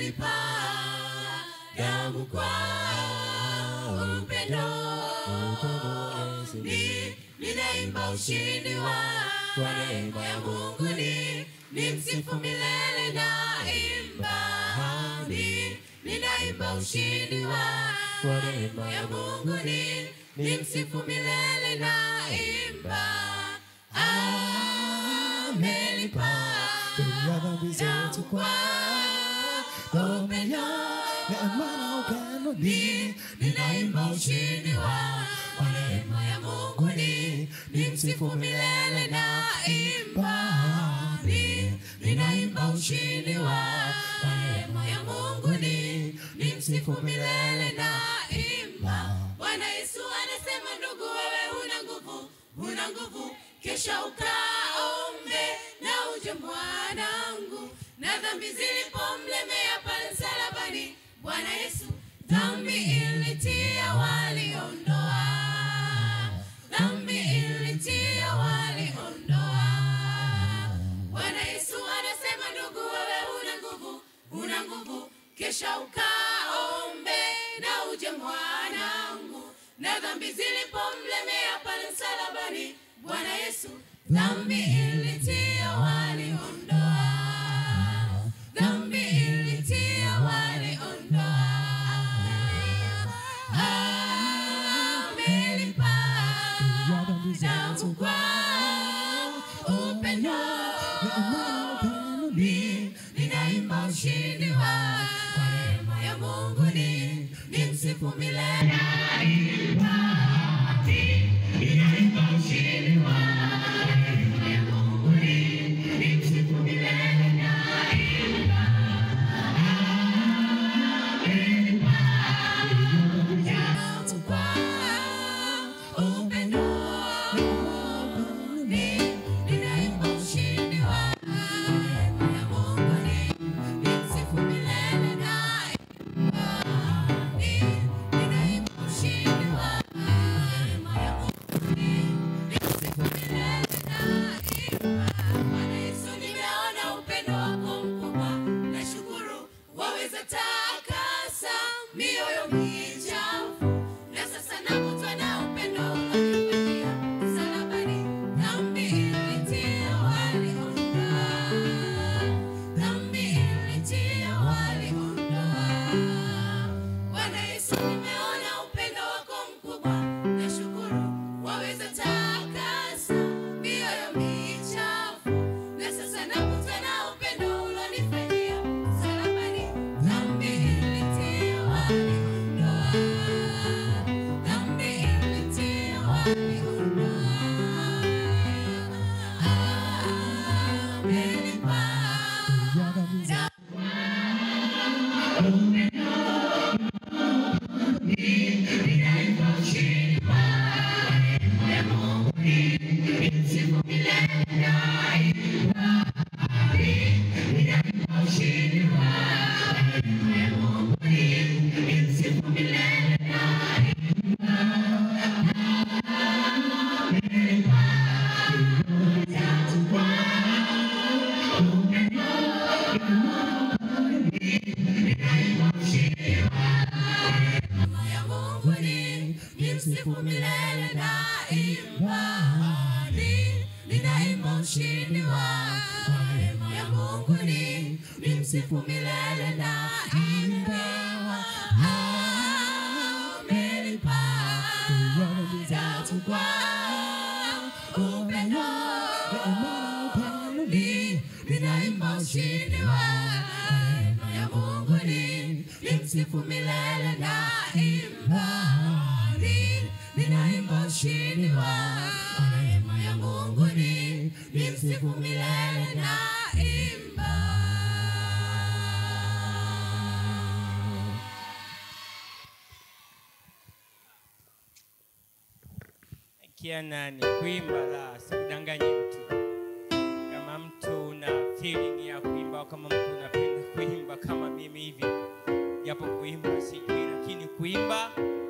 amelipa damu kwa upendo ni ninaimba ushindi wa wa neema ya Mungu ni ni msifu milele na imba ni ninaimba ushindi wa wa neema ya Mungu ni ni msifu milele na imba amelipa ya dhambi zetu kwa upendo neema na upendo ni ninaimba ushindi wa wa neema ya Mungu ni ni msifu milele na imba ni ninaimba ushindi wa wa neema ya Mungu ni ni msifu milele na imba Bwana Yesu anasema ndugu wewe huna nguvu huna nguvu kesha ukaombe na uje mwanangu na dhambi zilipomlemea pale msalabani Bwana Yesu dhambi ilitia waliondoa dhambi ilitia waliondoa Bwana Yesu anasema ndugu wewe huna nguvu huna nguvu kesha ukaombe na uje mwanangu na dhambi zilipomlemea pale msalabani Bwana Yesu dhambi ilitia waliondoa dhambi ilitia waliondoa amelipa ya dhambi damu zetu kwa upendo neema na upendo ni ninaimba ushindi wa wa neema ya Mungu ni ni msifu milele ninaimba ushindi wa wa neema ya Mungu ni ni msifu milele na imba damu kwa upendo ni ninaimba ushindi wa neema ya Mungu ni ni msifu milele na ni ninaimba ushindi wa neema ya Mungu ni ni msifu milele na Bwana Yesu nimeona upendo wako mkubwa nashukuru waweza takasa mioyo michafu na sasa nakutwa na upendo ulionifanyia msalabani dhambi ilitia waliondoa dhambi ilitia waliondoa Bwana Yesu nimeona upendo wako mkubwa nashukuru waweza takasa mioyo michafu na sasa nakutwa na upendo ulionifanyia msalabani dhambi ilitia waliondoa dhambi ilitia waliondoa amenipa ya dhambi zetu Neema ya Mungu ni ni msifu milele na imani ninaimba ushindi wa wa neema ya Mungu ni ni msifu milele na imba amelipa damu kwa upendo ni ninaimba ushindi wa neema ya Mungu ni ni msifu milele na imani ninaimba ushindi wa neema ya Mungu ni ni msifu milele na imba kia nani kuimba la sikudanganye mtu kama mtu una feeling ya kuimba au kama mtu unapenda kuimba kama mimi hivi japo kuimba sijui lakini kuimba